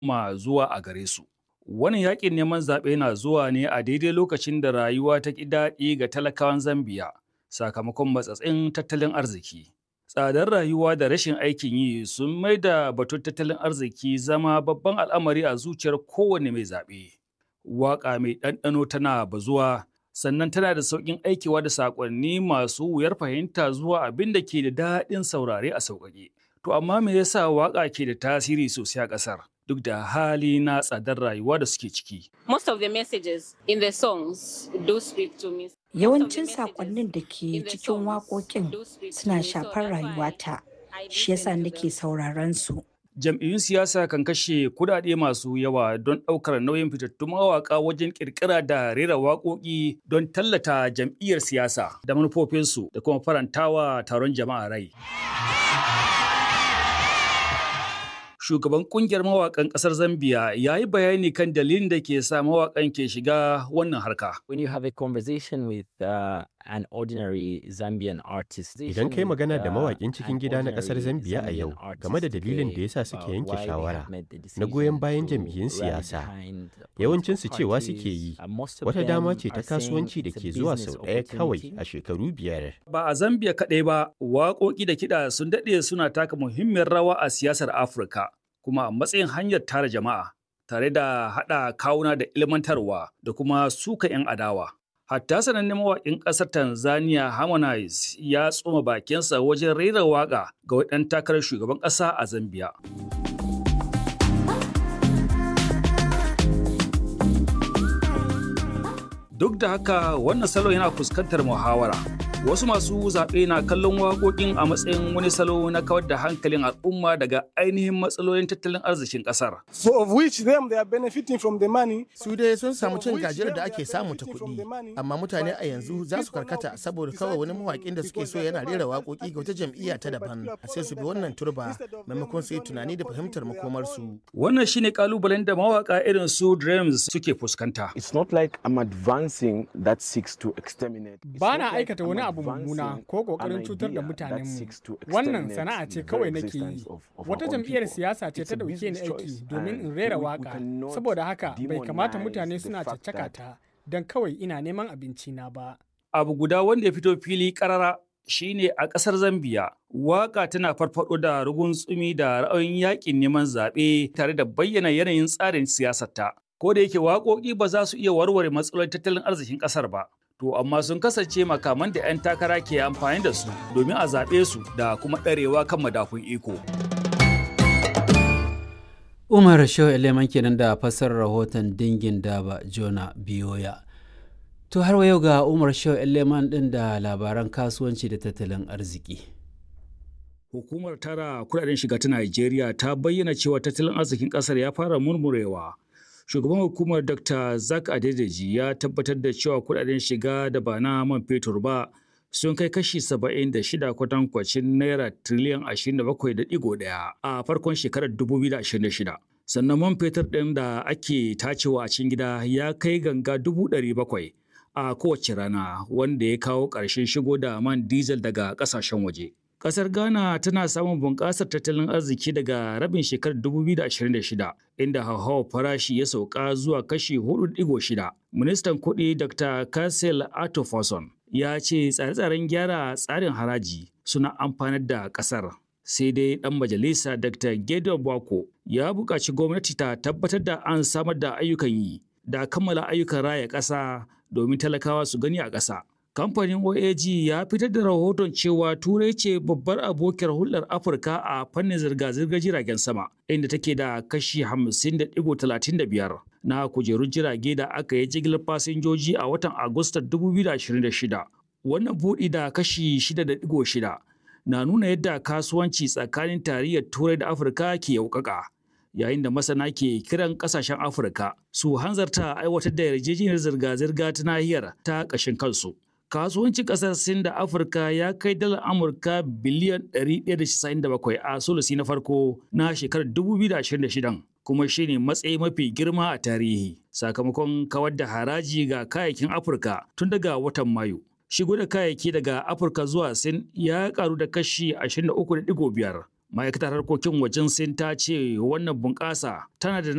ma zuwa a gare su. Wannan yakin neman zaɓe na zuwa ne a daidai lokacin da rayuwa ta ƙi daɗi ga talakawan Zambiya sakamakon matsatsin tattalin arziki. Tsadar rayuwa da rashin aikin yi sun mai da batun tattalin arziki zama babban al'amari a zuciyar kowane mai zaɓe. Waƙa mai ɗanɗano tana bazuwa sannan tana da sauƙin aikewa da saƙonni masu wuyar fahimta zuwa abin da ke da daɗin saurare a sauƙaƙe. To amma me yasa waƙa ke da tasiri sosai a ƙasar? duk da hali na tsadar rayuwa da suke ciki. Most of the messages in the songs do speak to me. Yawancin saƙonnin da ke cikin waƙoƙin suna shafar rayuwata, shi yasa nake sauraron su. Jam'iyyun siyasa kan kashe kudade masu yawa don ɗaukar nauyin fitattun mawaƙa wajen ƙirƙira da rera waƙoƙi don tallata jam'iyyar siyasa da manufofinsu da kuma farantawa taron jama'a rai. shugaban kungiyar mawakan kasar Zambia ya yi bayani kan dalilin da ke sa mawakan ke shiga wannan harka. When you have a conversation with uh, an ordinary Zambian artist. Idan kai magana da mawaƙin cikin gida na ƙasar Zambiya a yau game da dalilin da yasa suke yanke shawara na goyon bayan jam'iyyun siyasa, yawancinsu cewa suke yi wata dama ce ta kasuwanci da ke zuwa sau ɗaya kawai a shekaru biyar. Ba a Zambiya kaɗai ba, waƙoƙi da kiɗa sun daɗe suna taka muhimmiyar rawa a siyasar Afirka, kuma a matsayin hanyar tara jama'a, tare da haɗa kawuna da ilmantarwa da kuma suka 'yan adawa. Hatta sanannen mawaƙin ƙasar Tanzania Harmonize ya tsoma bakinsa wajen rera waƙa ga ɗan takarar shugaban ƙasa a Zambia. Duk da haka wannan salon yana fuskantar muhawara. Wasu masu zaɓe na kallon waƙoƙin a matsayin wani salo na kawar da hankalin al'umma daga ainihin matsalolin tattalin arzikin ƙasar. So of which them they are benefiting from the money. Su dai sun samu cin gajiyar da ake samu ta kuɗi, amma mutane a yanzu za su karkata saboda kawai wani mawaƙin da suke so yana rera waƙoƙi ga wata jam'iyya ta daban, sai su bi wannan turba maimakon su yi tunani da fahimtar makomarsu. Wannan shine kalubalen da mawaƙa irin su Dreams suke fuskanta. It's not like I'm advancing that seeks to exterminate. Ba na aikata wani abu mummuna ko kokarin cutar da mutanenmu. Wannan sana'a ce kawai nake yi. Wata jam'iyyar siyasa ce ta dauke ni aiki domin in rera waka. Saboda haka bai kamata mutane suna caccaka ta don kawai ina neman abinci na ba. Abu guda wanda ya fito fili karara shine a ƙasar Zambiya. Waka tana farfado da rugun tsumi da ra'ayin yakin neman zaɓe tare da bayyana yanayin tsarin siyasarta. Ko da yake waƙoƙi ba za su iya warware matsalolin tattalin arzikin ƙasar ba. to amma sun kasance makaman da 'yan takara ke amfani da su domin a zaɓe su da kuma ɗarewa kan madafun iko. Umar Shehu Eleman kenan da fassarar rahoton dingin daba Jona Biyoya. To har yau ga Umar Shehu Eleman ɗin da labaran kasuwanci da tattalin arziki. Hukumar tara kudaden shiga ta Najeriya ta bayyana cewa tattalin arzikin ƙasar ya fara murmurewa. shugaban hukumar dr zak adedeji ya tabbatar da cewa kudaden shiga da ba na man fetur ba sun kai kashi 76 kwatankwacin naira triliyan 27.1 a farkon shekarar 2026 sannan man fetur ɗin da ake tacewa a cikin gida ya kai ganga 700,000 a kowace rana wanda ya kawo ƙarshen shigo da man diesel daga ƙasashen waje. Kasar Ghana tana samun bunƙasar tattalin arziki daga rabin shekarar 2026 inda hauhawar farashi ya sauka zuwa kashi 4.6. Ministan kuɗi Dr. Kassel Atofason ya ce tsare-tsaren gyara tsarin haraji suna amfanar da ƙasar. Sai dai ɗan majalisa Dr. Gideon Bako ya buƙaci gwamnati ta tabbatar da an samar da ayyukan yi da kammala ayyukan raya ƙasa domin talakawa su gani a ƙasa. kamfanin OAG ya fitar da rahoton cewa Turai ce babbar abokiyar hulɗar Afirka a fannin zirga-zirgar jiragen sama, inda take da kashi 50.35 na kujerun jirage da aka yi jigilar fasinjoji a watan Agustan 2026. Wannan buɗi da kashi 6.6 na nuna yadda kasuwanci tsakanin tarayyar Turai da Afirka ke yaukaka. Yayin da masana ke kiran ƙasashen Afirka su hanzarta aiwatar da yarjejeniyar zirga-zirga ta nahiyar ta ƙashin kansu. kasuwancin kasar Sin da Afirka ya kai dalar Amurka biliyan 197 a sulusi na farko na shekarar 2026 kuma shine matsayi mafi girma a tarihi sakamakon kawar da haraji ga kayayyakin Afirka tun daga watan Mayu. Shigo da kayayyaki daga Afirka zuwa Sin ya karu da kashi 23.5. Ma'aikatar harkokin wajen Sin ta ce wannan bunƙasa tana da